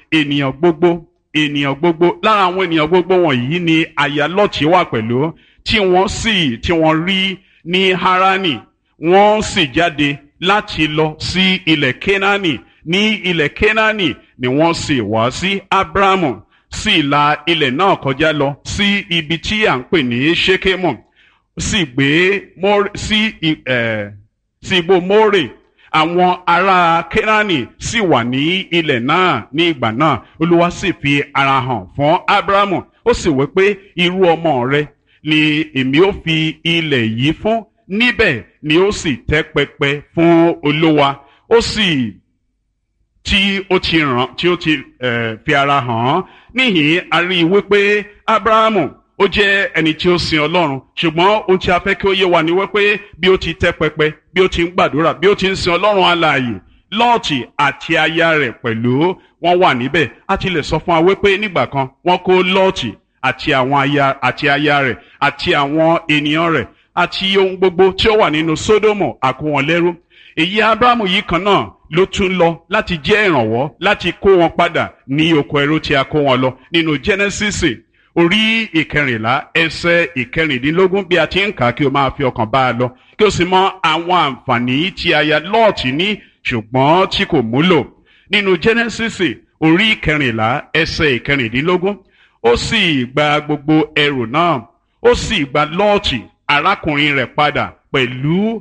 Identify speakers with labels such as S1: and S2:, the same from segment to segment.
S1: ènìyàn gbogbo ènìyàn gbogbo lára àwọn ènìyàn gbogbo wọ̀nyí ni aya lọ́ọ̀tì wà pẹ̀lú tí wọ́n sì tí wọ́n rí ní harani wọ́n sì jáde láti lọ sí ilẹ̀ kenani ní ilẹ̀ kenani ni wọ́n sì wá sí abrahamu sì la ilẹ̀ náà kọjá lọ sí ibi tí à ń pè ní shekemu sì gbé sí sí igbó more àwọn ará kenani sì wà ní ilẹ̀ náà ní ìgbà náà olúwa sì fi ara hàn fún abrahamu ó sì wí pé irú ọmọ rẹ ni èmi ó fi ilẹ̀ yìí fún níbẹ̀ ni ó sì tẹ́ pẹpẹ fún olúwa ó sì tí ó ti ràn tí ó ti fi ara hàn án níhìn a rí i wípé abrahamu ó jẹ́ ẹni tí ó sin ọlọ́run ṣùgbọ́n ohun tí a fẹ́ kí ó yé wa ni wípé bí ó ti tẹ́ pẹpẹ bí ó ti ń gbàdúrà bí ó ti ń sin ọlọ́run alààyè lọ́ọ̀tì àti aya rẹ̀ pẹ̀lú wọn wà níbẹ̀ a ti lè sọ fún wa wípé nígbà kan wọ́n kó lọ́ọ̀tì àti àwọn aya àti aya rẹ̀ àti àwọn ènìyàn rẹ̀ àti ohun gbogbo tí ó wà nínú sódómù àkó wọn lẹ́rú èyí abrahamu yìí kan náà ló tún lọ láti jẹ́ ìrànwọ́ láti kó wọn padà ní oko ẹrú tí a kó wọn lọ nínú genesis orí ìkẹrìnlá ẹsẹ̀ ìkẹrìndínlógún bí a ti ń kà kí o máa fi ọkàn bá a lọ kí o sì mọ àwọn àǹfààní tí aya lọ́ọ̀tì ní ṣùgbọ́n tí kò múlò nínú genesis orí ìkẹrìnlá ẹsẹ̀ ìkẹrìndínlógún ó sì gba gbogbo ẹrù náà ó sì gba lọ́ọ̀tì arákùnrin rẹ̀ padà pẹ̀lú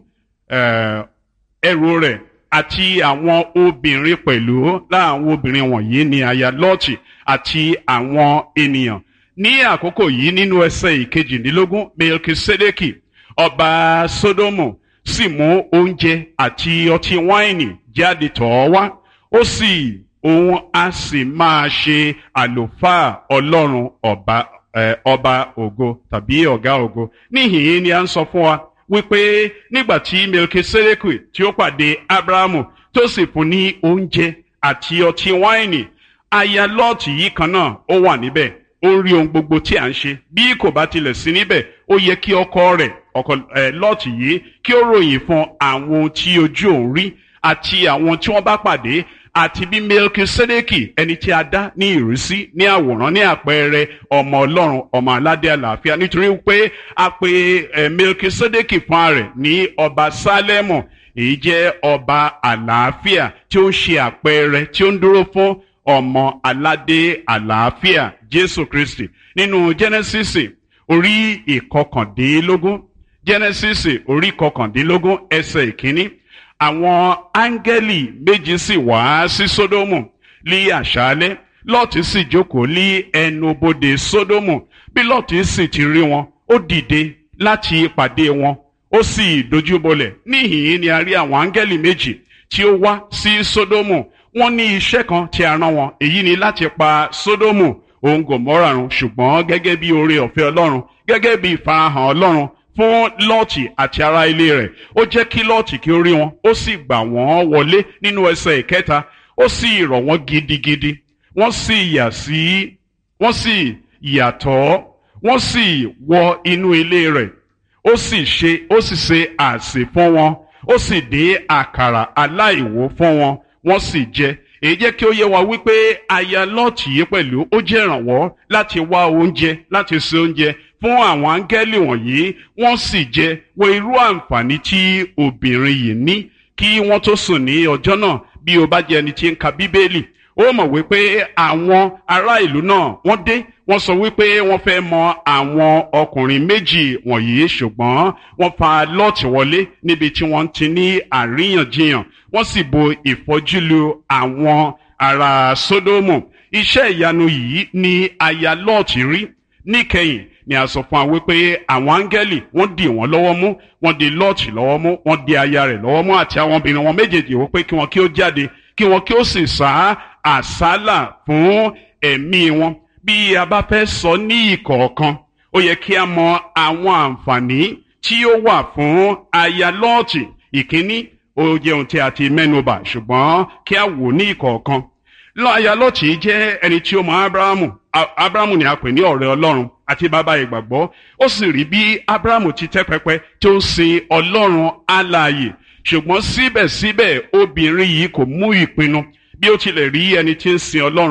S1: ẹrù rẹ̀ àti àwọn obìnrin pẹ̀lú láwọn obìnrin wọ̀nyí ni aya lọ́ọ̀tì àti àwọn ènìyàn ní àkókò yìí nínú ẹsẹ̀ ìkejìdínlógún melkisedeki ọba sodomu sì mú oúnjẹ àti ọtí wáìnì jáde tọ̀ ọ́ wá ó sì òun á sì máa ṣe àlùfáà ọlọ́run ọba ọba ògo tàbí ọ̀gá ògo níhìn-ín ni a ń sọ fún wa wípé nígbà tí melkisedeki tí ó pàdé abrahamu tó sì fún ní oúnjẹ àti ọtí wáìnì aya lọ́ọ̀tì yìí kan náà ó wà níbẹ̀ ó rí ohun gbogbo tí à ń ṣe bí kò bá tilẹ̀ sí níbẹ̀ ó yẹ kí ọkọ rẹ̀ ọkọ ẹ̀ lọ́ọ̀tì yìí kí ó ròyìn fún àwọn ohun tí ojú òun rí àti àwọn tí wọ́n bá pàdé àti bí melkisedeki ẹni tí a dá ní ìrísí ní àwòrán ní àpẹẹrẹ ọmọ ọlọ́run ọmọ aládé àlàáfíà nítorí pé a pe ẹ melkisedeki fún rẹ̀ ní ọba sálẹ́mù èyí jẹ́ ọba àlàáfíà tí ó ń ṣe àpẹẹrẹ tí ó ń dúró fún ọmọ aládé àlàáfíà jésù kristi nínú genesis orí ìkọkàndínlógún genesis orí ìkọkàndínlógún ẹsẹ̀ ìkíní àwọn áńgẹ́lì méjì sì wá sí sódómù ní àṣálẹ́ lọ́ọ̀tì sì jókòó ní ẹnubodè sódómù bí lọ́ọ̀tì sì ti rí wọn ó dìde láti pàdé wọn ó sì dojúbolẹ̀ níhìn-ín ni a rí àwọn áńgẹ́lì méjì tí ó wá sí sódómù wọ́n ní iṣẹ́ kan tí a rán wọn èyí ni láti pa sódómù òun gòmórà run ṣùgbọ́n gẹ́gẹ́ bí oore ọ̀fẹ́ ọlọ́run gẹ́gẹ́ bí ìfarahàn ọlọ́run fún lọ́ọ̀tì àti ará ilé rẹ̀ ó jẹ́ kí lọ́ọ̀tì kí ó rí wọn ó sì gbà wọ́n wọlé nínú ẹsẹ̀ ìkẹta ó sì rọ̀ wọ́n gidigidi wọ́n sì yà sí wọ́n sì yàtọ̀ wọ́n sì wọ inú ilé rẹ̀ ó sì ṣe ó sì ṣe àsè fún wọn ó sì dín àkàrà aláìwó fún wọn wọ́n sì jẹ èyí jẹ́ kí ó yé wa wípé aya lọ́ọ̀tì yìí pẹ̀lú ó jẹ́ ìrànwọ́ láti wá oúnjẹ láti ṣe oúnjẹ fún àwọn áńgẹ́lì wọ̀nyí wọ́n sì jẹ wo irú àǹfààní tí obìnrin yìí ní kí wọ́n tó sùn ní ọjọ́ náà bí o bá jẹ́ ẹni tí ń ka bíbélì ó mọ̀ wípé àwọn ará ìlú náà wọ́n dé wọ́n sọ wípé wọ́n fẹ́ mọ àwọn ọkùnrin méjì wọ̀nyí ṣùgbọ́n wọ́n fa lọ́ọ̀tì wọlé níbi tí wọ́n ti ní àríyànjiyàn wọ́n sì bo ìfọ́júlu àwọn ará sódómù iṣẹ́ ìyanu yìí ni aya lọ́ọ̀tì rí níkẹyìn ni a sọ fún wa wípé àwọn áńgẹ́lì wọ́n dì wọ́n lọ́wọ́ mú wọ́n di lọ́ọ̀tì lọ́wọ́ mú wọ́n di aya rẹ̀ lọ́wọ́ mú àti àwọn obìnrin wọn méjèèjì wípé kí wọ́n kí ó jáde kí wọ́n kí ó sì sá àsálà fún ẹ̀mí wọn bí a bá fẹ́ sọ ní ìkọ̀ọ̀kan ó yẹ kí a mọ àwọn àǹfààní tí ó wà fún aya lọ́ọ̀tì ìkíní ó jẹ́ ohun tí a ti mẹ́nubà ṣùgbọ́n kí a wò ní ìkọ̀ọ̀kan aya lọ́ọ̀tì jẹ́ ẹni tí ó mọ abrahamu abrahamu ni a pè ní ọ̀rẹ́ ọlọ́run àti bàbá ìgbàgbọ́ ó sì rí bí abrahamu ti tẹ́ pẹpẹ tí ó ń sin ọlọ́run alààyè ṣùgbọ́n síbẹ̀síbẹ̀ obìnrin yìí kò mú ìpinnu bí ó tilẹ̀ rí ẹni tí ń sin ọlọ́run